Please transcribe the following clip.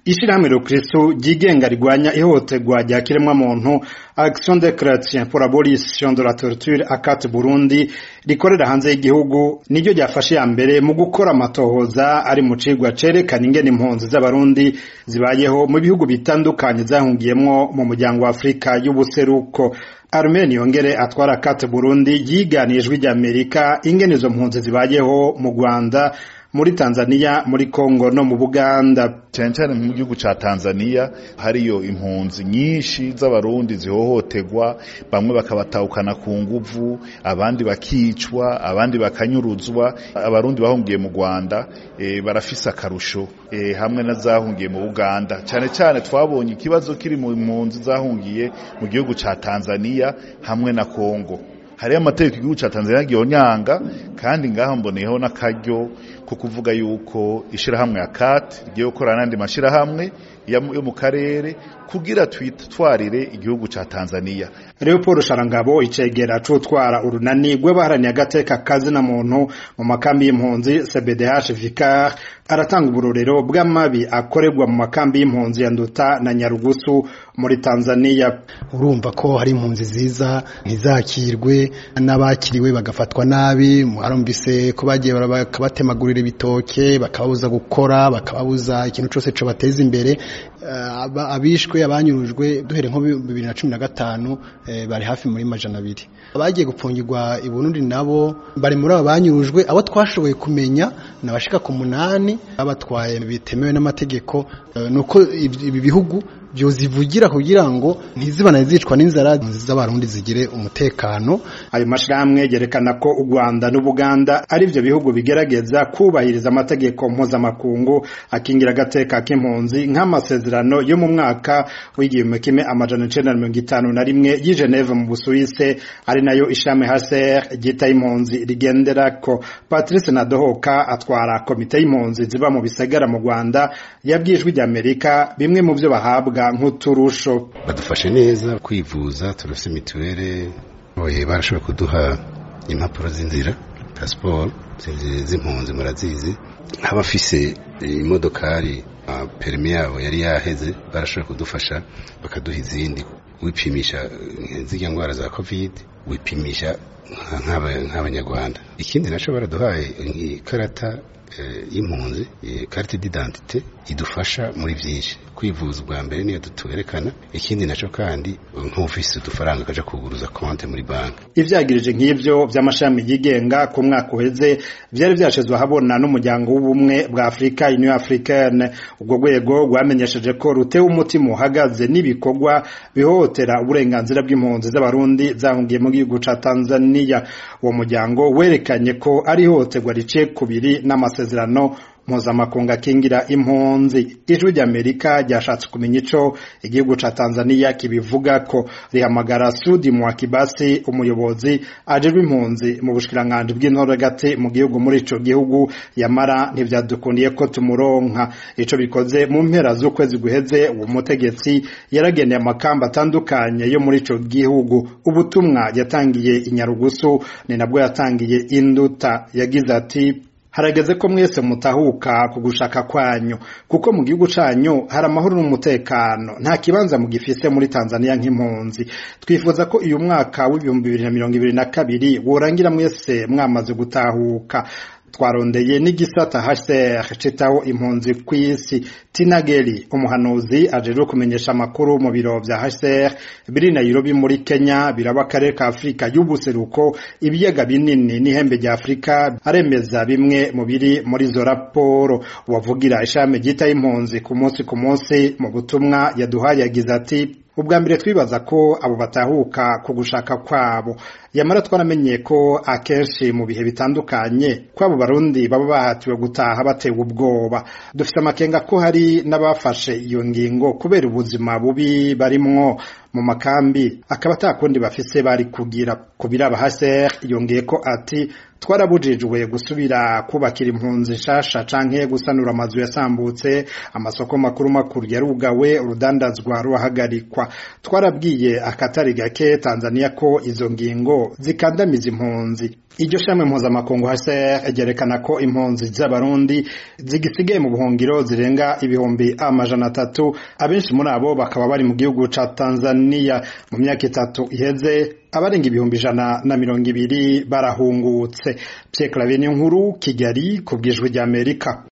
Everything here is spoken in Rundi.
ishirahamwe rukristo ryigenga rigwanya ihohoterwa rya kiremwamuntu action de chrétien pour l'abolition de la torture akate burundi rikorera hanze y'igihugu niryo ryafashe ya mbere mu gukora amatohoza ari mu cigwa cerekana ingene impunzi z'abarundi zibayeho mu bihugu bitandukanye zahungiyemwo mu muryango wa afurika y'ubuseruko Armeni yongere atwara kate Burundi yiganiye ijwi ry'Amerika ingene izo mpunzi zibayeho mu Rwanda muri Tanzania muri Kongo no mu Buganda cyane cyane mu gihugu ca Tanzania hariyo impunzi nyinshi z'abarundi zihohoterwa bamwe bakabatahukana ku nguvu abandi bakicwa abandi bakanyuruzwa abarundi bahungiye mu Rwanda e, barafise akarusho e, hamwe na zahungiye mu Buganda cyane cyane twabonye ikibazo kiri mu mpunzi zahungiye mu gihugu ca Tanzania hamwe na Kongo hariyo amategeko igihugu ca Tanzania gihonyanga kandi ngaho mboneyeho n'akaryo ko kuvuga yuko ishirahamwe ya CAT rigiye gukorana n'andi mashirahamwe yo mu karere kugira twitwarire igihugu ca Tanzania Leopold Sharangabo icegera cutwara urunani rw'abaharaniye agateka kazi na muntu mu makambi y'impunzi CBDH Vicar aratanga uburorero bw'amabi akorerwa mu makambi y'impunzi ya Nduta na Nyarugusu muri Tanzania urumva ko hari impunzi ziza ntizakirwe n'abakiriwe bagafatwa nabi mwarumvise ko bagiye bakabatemagurira ibitoke bakababuza gukora bakababuza ikintu cyose cyo bateza imbere abishwe abanyurujwe duhere nko bibiri na cumi na gatanu bari hafi muri majana abiri abagiye gupfungirwa i Burundi nabo bari muri abo banyurujwe abo twashoboye kumenya nabashika ku munani babatwaye bitemewe n'amategeko nuko ibi bihugu byozivugira kugira ngo ntizibana zicwa n'inzara z'abarundi zigire umutekano ayo mashirahamwe yerekana ko u Rwanda n'Ubuganda ari byo bihugu bigerageza kubahiriza amategeko mpuzamakungu akingira agateka k'impunzi nk'amasezerano yo mu mwaka w'igihumbi kimwe amajana icenda na mirongo itanu na rimwe y'i Geneve mu Busuwise ari nayo ishami HCR ryita impunzi rigenderako Patrice Nadohoka atwara komite y'impunzi ziba mu bisagara mu Rwanda yabwijwe ry'Amerika bimwe mu byo bahabwa nk'uturusho badufashe neza kwivuza turose mituwere oye barashobora kuduha impapuro z'inzira pasiporo z'impunzi murazizi nk'abafise imodokari perimi yabo yari yaheze barashobora kudufasha bakaduha izindi wipimisha zirya ndwara za covid wipimisha nk'abanyarwanda ikindi nacyo baraduhaye ikarata y'impunzi carte d'identité idufasha muri byinshi kwivuza ubwa mbere niyo tuwerekana ikindi nacyo kandi nk'ufise udufaranga kaja kuguruza konte muri banki ivyagirije nk'ivyo vy'amashami yigenga ku mwaka uheze vyari vyashizwe ahabona n'umuryango w'ubumwe bwa Afrika Union Africaine ubwo rwego rwamenyesheje ko rutewe umutima uhagaze n'ibikorwa bihohotera uburenganzira bw'impunzi z'abarundi zahungiye mu gihugu ca Tanzania uwo muryango werekanye ko ari ihohoterwa riciye kubiri n'amasezerano mpuzamakungu akingira impunzi ijwi ry'amerika ryashatse kumenya ico igihugu ca tanzania kibivuga ko rihamagara sudi mwakibasi umuyobozi ajejwe impunzi mu bushikiranganji bw'intoragati mu gihugu muri ico gihugu yamara ntivyadukundiye ko tumuronka ico bikoze mu mpera z'ukwezi guheze uwo mutegetsi yarageneye amakamba atandukanye yo muri ico gihugu ubutumwa yatangiye inyarugusu ni nabwo yatangiye induta yagize ati harageze ko mwese mutahuka ku gushaka kwanyu kuko mu gihugu canyu hari amahoro n'umutekano nta kibanza mugifise muri Tanzania nk'impunzi twifuza ko uyu mwaka w'ibihumbi bibiri na mirongo ibiri na kabiri worangira mwese mwamaze gutahuka twarondeye n'igisata HCR citaho impunzi kw'isi Tinageli umuhanuzi ajejwe kumenyesha amakuru mu biro vya HCR biri Nairobi muri Kenya biraba akarere ka Afrika y'ubuseruko ibiyaga binini n'ihembe rya Afrika aremeza bimwe mu biri muri izo raporo wavugira ishami ryita impunzi ku munsi ku munsi mu butumwa yaduhaye yagize ati ubwa mbere twibaza ko abo batahuka ku gushaka kwabo yamara twaramenye ko akenshi mu bihe bitandukanye ko abo barundi baba bahatiwe gutaha batewe ubwoba dufite amakenga ko hari n'abafashe iyo ngingo kubera ubuzima bubi barimwo mu makambi akaba atakundi bafise bari kugira kubiraba haser yongeye ko ati twarabujijwe gusubira kubakira impunzi nshasha canke gusanura amazu yasambutse amasoko makuru makuru yarugawe urudandazwa ruhagarikwa twarabwiye akatari gake Tanzania ko izo ngingo zikandamiza impunzi iryo shami mpuzamakungu HCR ryerekana ko impunzi z'abarundi zigisigaye mu buhungiro zirenga ibihumbi amajana atatu abenshi muri abo bakaba bari mu gihugu ca Tanzania mu myaka itatu iheze abarenga ibihumbi ijana na mirongo ibiri barahungutse Pierre Claver nkuru Kigali ku bwijwi ry'Amerika